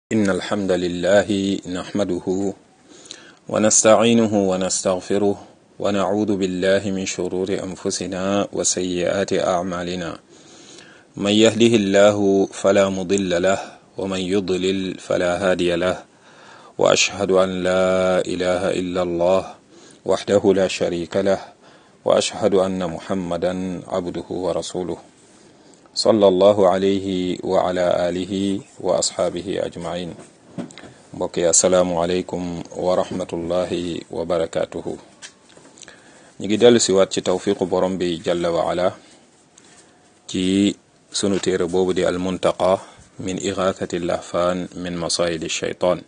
إن الحمد لله نحمده ونستعينه ونستغفره ونعوذ بالله من شرور أنفسنا وسيئات أعمالنا من يهده الله فلا مضل له ومن يضلل فلا هادي له وأشهد أن لا إله إلا الله وحده لا شريك له وأشهد أن محمدا عبده ورسوله صلى الله عليه وعلى آله وأصحابه أجمعين mbokk yi asalaamualeykum wa rahmatullahi wa barakaatuhu ñu ngi dellu si waat ci tawfiqu borom bi jalla wa ala ci sunu téere boobu di almuntaqa min igathati lahfaan min masayidi shaytaan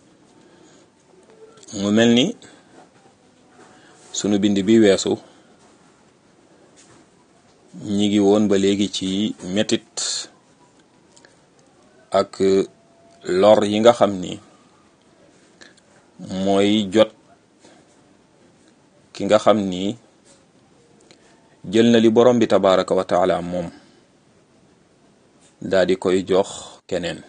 mu mel ni sunu bind bi weesu ñi ngi woon ba léegi ci metit ak lor yi nga xam ni mooy jot ki nga xam ni jël na li borom bi tabaraka wa taala moom daa di koy jox keneen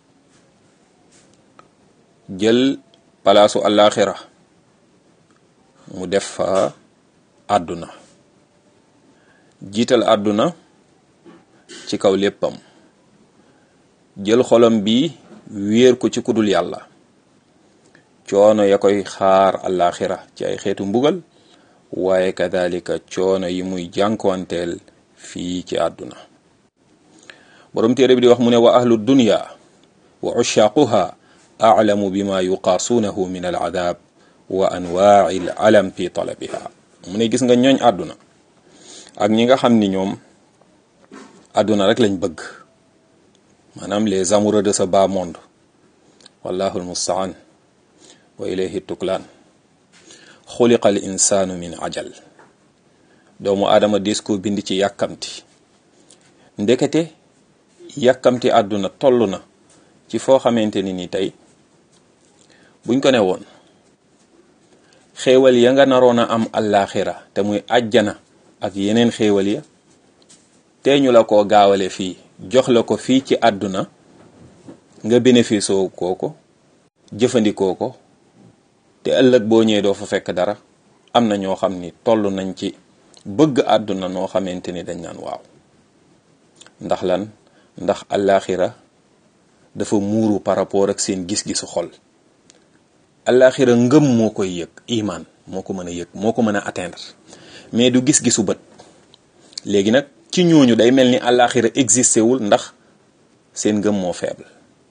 jël palaasu àllaaxira mu def fa àdduna jiital àdduna ci kaw léppam jël xolam bi wéer ko ci kudul yàlla coono ya koy xaar àllaaxira ci ay xeetu mbugal waaye kadalika coono yi muy jànkuwanteel fii ci àdduna borom téere bi di wax mu ne wa ahlu dunya wa ushaaquha aclamu bima yuqaasuunahu min al adab wa anwaai al alam fi talabiha mu ne gis nga ñooñ àdduna ak ñi nga xam ni ñoom àdduna rek lañ bëgg maanaam les amoureux de ce bas monde wallahu almustaan wa ilayhi tuklaan xuliqa al insaanu min ajal doomu aadama des ko bind ci yàkkamti ndekete yàkkamti àdduna toll na ci foo xamante ni ni tey buñ ko ne woon xéewal ya nga naroon a am àllaaxira te muy àjjana ak yeneen xéewal ya te ñu la ko gaawale fii jox la ko fii ci àdduna nga bénéfice kooko jëfandikoo ko te ëllëg boo ñëwee doo fa fekk dara am na ñoo xam ni toll nañ ci bëgg àdduna noo xamante ni dañ naan waaw ndax lan ndax àllaaxira dafa muuru par rapport ak seen gis-gisu xol àllaaxira ngëm moo koy yëg imaan moo ko mën a yëg moo ko mën a atteindre mais du gis-gisu bët léegi nag ci ñooñu day mel ni àllaaxira existé wul ndax seen ngëm moo faible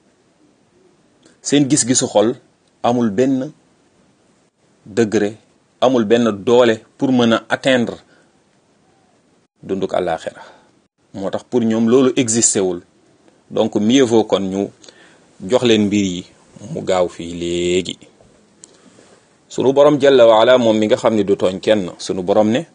seen gis-gisu xol amul benn degré amul benn doole pour mën a atteindre dunduk àllaaxira moo tax pour ñoom loolu existé wul donc mieux vaut kon ñu jox leen mbir yi mu gaaw fii léegi sunu borom jalla waala moom mi nga xam ne du tooñ kenn sunu borom ne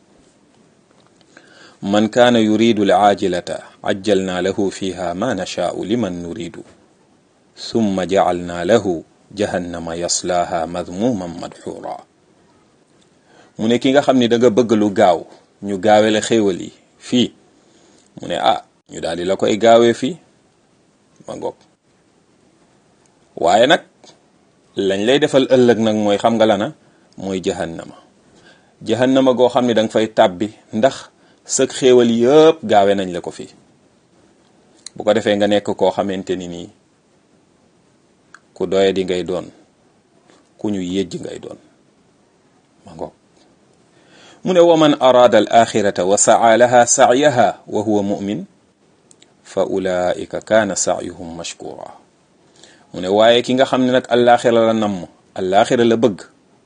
man kaana yuridu al aajilata ajjalna lahu fiha ma nashaau liman nuridu summa jacalna lahu jahannama yaslaaha madmuman madxuura mu ne ki nga xam ni da nga bëgg lu gaaw ñu gaawele xéewal yi fii mu ne ah ñu daal di la koy gaawee fii ma ngoog waaye nag lañ lay defal ëllëg nag mooy xam nga lana mooy jahannama jahannama goo xam ne da nga fay tàbbi ndax sëg xéewal yëpp gaawe nañ la ko fii bu ko defee nga nekk koo xamante ni nii ku doye di ngay doon ku ñu yëjj ngay doon ma ngoog mu ne wa man araada al axirata wa saa laha sacyaha wa huwa mumin fa ulaika kaana sacyuhum mashkura mu ne waaye ki nga xam ne nag allaaxira la namm allaaxira la bëgg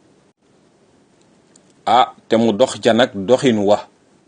ah te mu dox ja nag doxin wa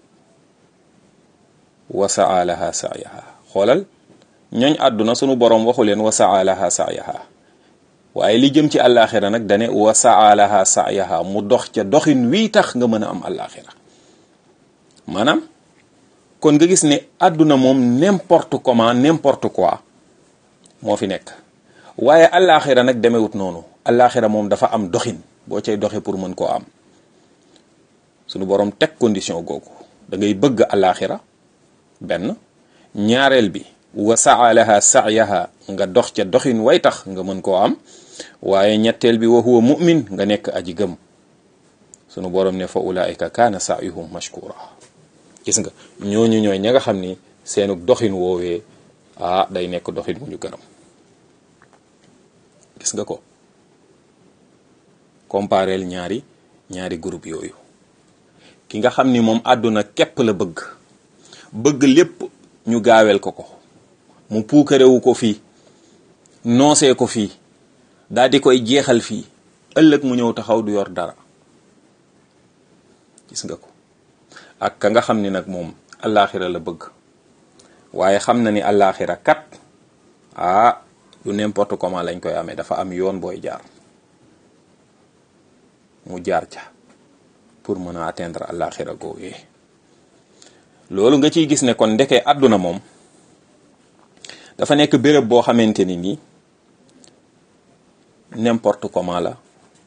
wa saa laha sacyaha xoolal ñooñ àdduna sunu boroom waxu leen wa saa laha sacyaha waaye li jëm ci àllaaxira nag dane wa saa laha sacyaha mu dox ca doxin wii tax nga mën a am àllaaxira maanaam kon nga gis ne àdduna moom n'importe comment n'importe quoi moo fi nekk waaye àllaaxira nag demewut noonu àllaaxira moom dafa am doxin boo cay doxe pour mën koo am sunu boroom teg condition googu da ngay bëgg àllaaxira benn ñaareel bi wa saa laha sa'yaha nga dox ca doxin way tax nga mën koo am waaye ñetteel bi wa huwa mu'min nga nekk aji gëm sunu borom ne fa ulaika kaana sa'yuhum mashkura gis nga ñooñu ñooy ña nga xam ni seenu doxin woowee ah day nekk doxin mu ñu gërëm gis nga ko compareel ñaari ñaari groupe yooyu ki nga xam ni moom àdduna képp la bëgg bëgg lépp ñu gaawel ko ko mu puukarewu ko fii noosee ko fii daal di koy jeexal fii ëllëg mu ñëw taxaw du yor dara gis nga ko ak ka nga xam ni nag moom allaaxira la bëgg waaye xam na ni allaaxira kat ah du n'importe comment lañ koy amee dafa am yoon booy jaar mu jaar ca pour mën a atteindre allaaxira googee loolu nga ciy gis ne kon ndeke àdduna moom dafa nekk béréb boo xamante ni nii n'importe comment la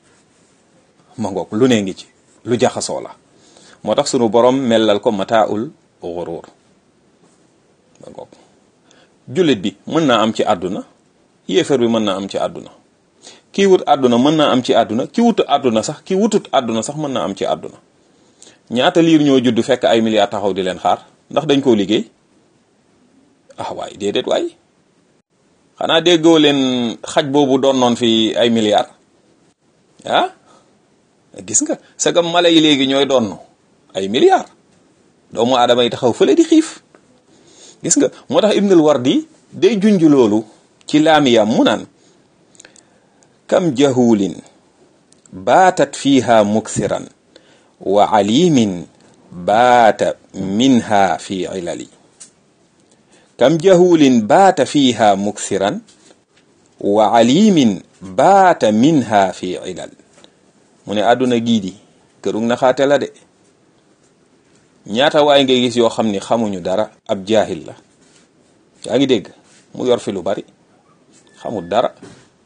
ma ngoog lu ne ngi ci lu jaxasoo la moo tax sunu borom mellal ko mataaul ghurur ma ngoog jullit bi mën naa am ci àdduna yéefar bi mën naa am ci àdduna kii wut àdduna mën naa am ci àdduna ki wut àdduna sax ki wutut àdduna sax mën naa am ci àdduna ñaata liir ñoo judd fekk ay milliards taxaw di leen xaar ndax dañ koo liggéey ah waay déedéet waay xanaa déggoo leen xaj boobu doon noon fi ay milliards ah gis nga sagam mala yi léegi ñooy doon ay milliards doomu aadama yi taxaw fële di xiif gis nga moo tax Ibnul Wardi day junj loolu ci laamiyam mu naan kam jahulin baatat fiha muksiran wa alimin baata minha fi ilali kam jahulin baata fiha muksiran wa alimin baata minha fi ilal mu ne àdduna gii di kërug na xaate la de ñaata waay ngay gis yoo xam ni xamuñu dara ab jaahil la yaa ngi dégg mu yor fi lu bari xamul dara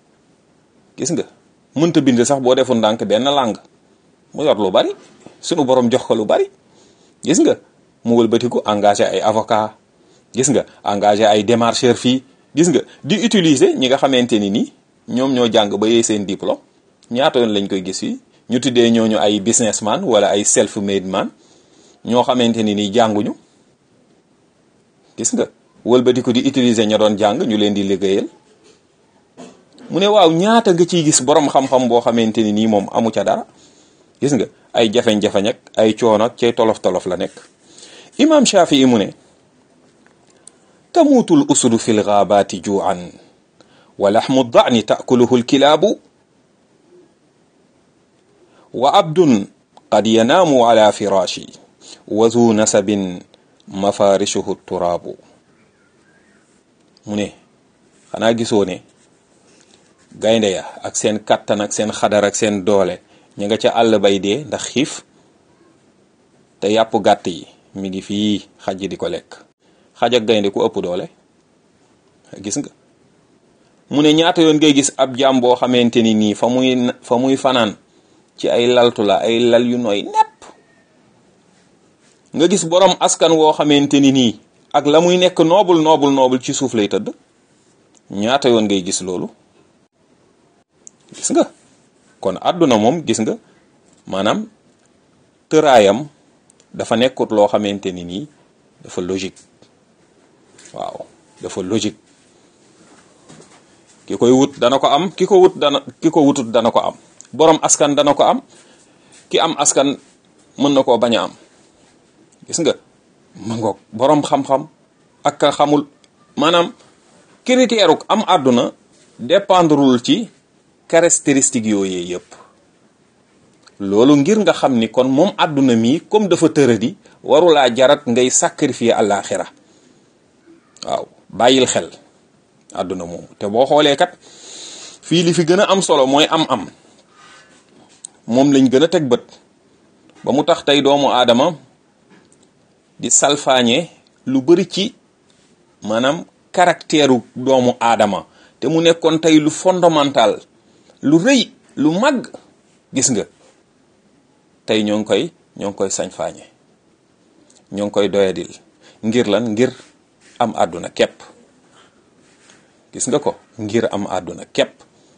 gis nga mënta bind sax boo defu ndànk benn làng mu yor lu bari sunu borom jox ko lu bari gis nga mu wëlbatiku engagé ay avocat gis nga engagé ay démarcheur fii gis nga di utiliser ñi nga xamante ni nii ñoom ñoo jàng ba yee seen diplôme ñaata yoon lañ koy gis fii ñu tuddee ñooñu ay businessman wala ay self made man ñoo xamante ni nii jànguñu gis nga wëlbatiku di utiliser ña doon jàng ñu leen di liggéeyal mu ne waaw ñaata nga ciy gis borom xam-xam boo xamante ni nii moom amu ca dara gis nga ay jafeñ-jafeñ ak ay coono ak cay tolof-tolof la nekk imam Shafii mu ne tamuutul usudu fi lgaabaati juuan wa laxmu dani taakuluhu lkilaabu wa abdun qad yanaamu ala firaashi wa zu nasabin mafarishuhu turaabu mu ne xanaa gisoo ne gaynde ya ak seen kattan ak seen xadar ak seen doole ña nga ca àll bay dee ndax xiif te yàpp gàtt yi mi ngi fii xaj di ko lekk xaj ak gaynde ku ëpp doole gis nga mu ne ñaata yoon ngay gis ab jaam boo xamante ni nii fa muy fa muy fanaan ci ay laltu la ay lal yu nooy nepp nga gis borom askan woo xamante ni nii ak la muy nekk noobul noobul noobul ci suuf lay tëdd ñaata yoon ngay gis loolu gis nga kon àdduna moom gis nga maanaam tëraayam dafa nekkut loo xamante ni nii dafa logique waaw dafa logique ki koy wut dana ko am ki ko wut dana ki ko wutut dana ko am borom askan dana ko am ki am askan mën na koo bañ a am gis nga ma ngoog borom xam-xam ak ka xamul maanaam critère am àdduna dépendrul ci caractéristique yooyee yëpp loolu ngir nga xam ni kon moom àdduna mi comme dafa tëradi warulaa jarat ngay sacrifier àllaaxira waaw bàyyil xel àdduna moomu te boo xoolee kat fii li fi gën a am solo mooy am-am moom lañ gën a teg bët ba mu tax tey doomu aadama di salfaañe lu bari ci maanaam caractère doomu aadama te mu nekkoon tey lu fondamental lu rëy lu mag gis nga tey ñoo ngi koy ñoo ngi koy sañ-faañe ñoo ngi koy doyadil ngir lan ngir am àdduna képp gis nga ko ngir am àdduna képp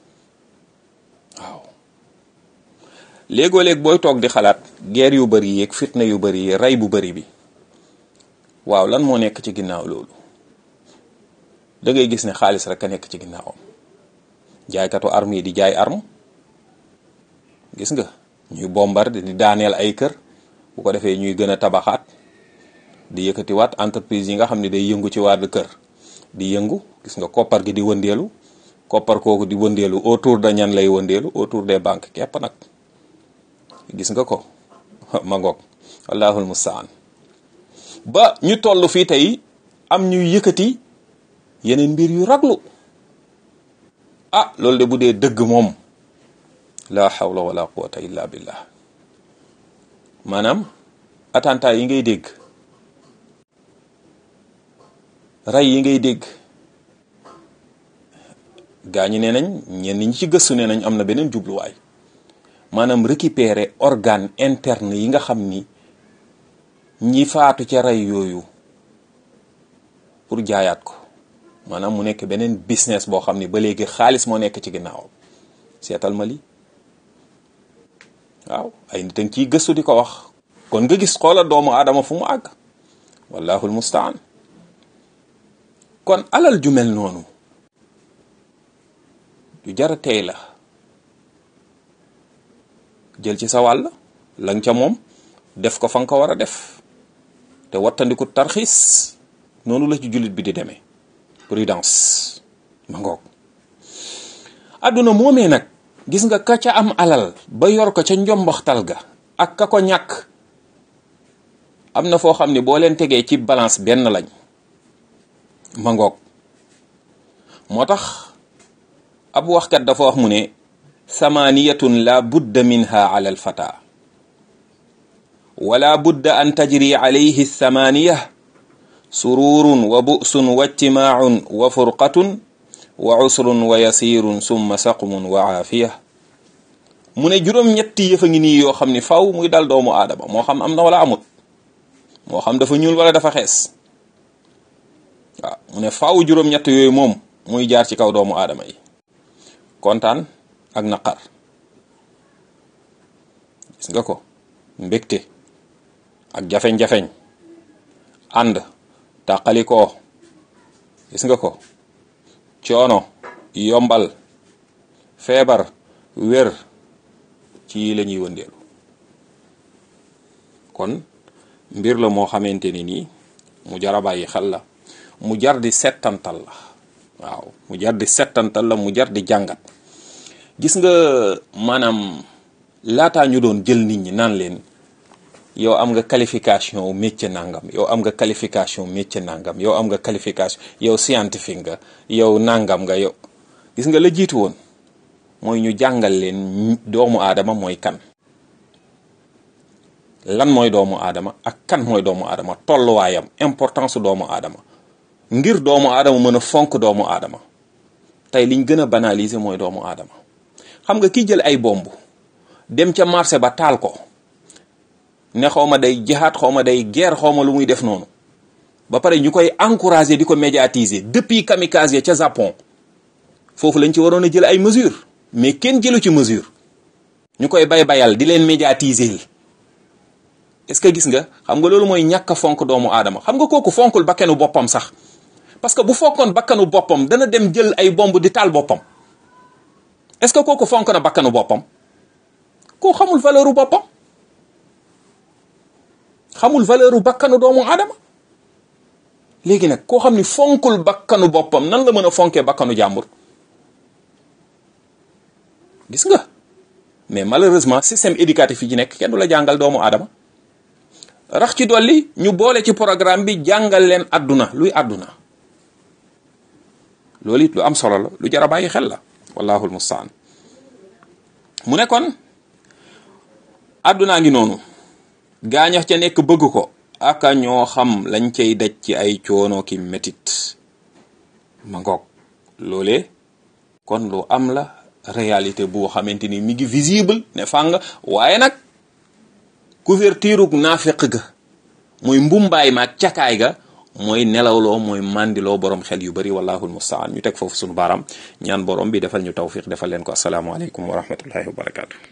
waaw léegoo léeg booy toog di xalaat guerre yu bari yi ak fitna yu bari yi rey bu bari bi waaw lan moo nekk ci ginnaaw loolu da ngay gis ne xaalis rek a nekk ci ginnaawam jaaykatu arme yi di jaay arme gis nga ñuy bombarde di daaneel ay kër bu ko defee ñuy gën a tabaxaat di yëkkatiwaat entreprise yi nga xam ne day yëngu ci wàllu kër di yëngu gis nga koppar gi di wëndeelu koppar kooku di wëndeelu autour de ñan lay wëndeelu autour des banques képp nag gis nga ko ma ngoog wallahul mustaan ba ñu toll fii tey am ñuy yëkkati yeneen mbir yu raglu ah loolu de bu dee dëgg moom la hawla wala quwata illa billah maanaam attentat yi ngay dégg rey yi ngay dégg gaa ñi nee nañ ñenn ñi ci gëstu nee nañ am na beneen jubluwaay maanaam récupérer organe interne yi nga xam ni ñi faatu ca rey yooyu pour jaayaat ko maanaam mu nekk beneen business boo xam ni ba léegi xaalis moo nekk ci ginnaaw seetal ma li waaw ay nit a ngi ciy gëstu di ko wax kon nga gis xoola doomu aadama fu mu àgg wallahul mustaan kon alal ju mel noonu ju jara tey la jël ci sa wàll la nga ca moom def ko fa nga ko war a def te wattandiku tarxiis noonu la ci jullit bi di demee prudence ma ngoog àdduna moomee nag gis nga ka ca am alal ba yor ko ca njomboxtal ga ak ka ko ñàkk am na foo xam ne boo leen tegee ci balance benn lañ ma ngoog moo tax ab waxkat dafa wax mu ne samaniyatun la budda minha ala alfata wala budda an tajri alayhi samaniya sururun wa bu'sun wa ijtimaacun wa furqatun wa usrun wa yasirun summa saqmun wa aafiya mu ne juróom-ñetti yëfa ngi nii yoo xam ni faw muy dal doomu aadama moo xam am na wala amut moo xam dafa ñuul wala dafa xees waaw mu ne faw juróom-ñett yooyu moom muy jaar ci kaw doomu aadama yi kontaan ak naqar gis nga ko mbégte ak jafeñ-jafeñ ànd tàqalikoo gis nga ko coono yombal feebar wér ci yi la ñuy wëndeelu kon mbir la moo xamante ni nii mu jar a bàyyi xel la mu jar di settantal la waaw mu jar di settantal la mu jar di jàngat gis nga maanaam laataa ñu doon jël nit ñi naan leen yow am nga qualification métier nangam yow am nga qualification métier nangam yow am nga qualification yow scientifique nga yow nangam nga yow gis nga la jiitu woon mooy ñu jàngal leen doomu aadama mooy kan lan mooy doomu aadama ak kan mooy doomu aadama tolluwaayam importance su doomu aadama ngir doomu aadama mën a fonk doomu aadama tey liñ gën a banaliser mooy doomu aadama xam nga ki jël ay bomb dem ca marché ba taal ko ne xaw ma day jihaat xaw ma day guerre xaw ma lu muy def noonu ba pare ñu koy encourager di ko médiatiser depuis kamikaze ca Japon foofu lañ ci waroon a jël ay mesures mais kenn jëlu ci mesure ñu koy bay bayal di leen médiatiser est-ce que gis nga xam nga loolu mooy ñàkk a fonk doomu aadama xam nga kooku fonkul bakkanu boppam sax parce que bu fokkoon bakkanu boppam dana dem jël ay bomb di taal boppam est-ce que kooku fonk na bakkanu boppam koo xamul valeur u boppam xamul valeur u bakkanu doomu aadama léegi nag koo xam ni fonkul bakkanu boppam nan la mën a fonkee bakkanu jàmbur gis nga mais malheureusement système éducatif yi ci nekk kenn du la jàngal doomu aadama rax ci dolli ñu boole ci programme bi jàngal leen àdduna luy àdduna loolu it lu am solo la lu jar a bàyyi xel la wallahu almustaan mu ne kon àddunaa ngi noonu gaañax ca nekk bëgg ko aka ñoo xam lañ cay daj ci ay coono ki metit ma ngoog loolee kon lu am la réalité boo xamante ni mi ngi visible ne fàng waaye nag couverture ug naafiq ga muy mbumbaay ma ak cakaay ga mooy nelawloo mooy mandiloo borom xel yu bari wallahu almustaan ñu teg foofu sunu baaraam ñaan borom bi defal ñu tawfiq defal leen ko asalaamaaleykum wa rahmatullahi wa barakaatu.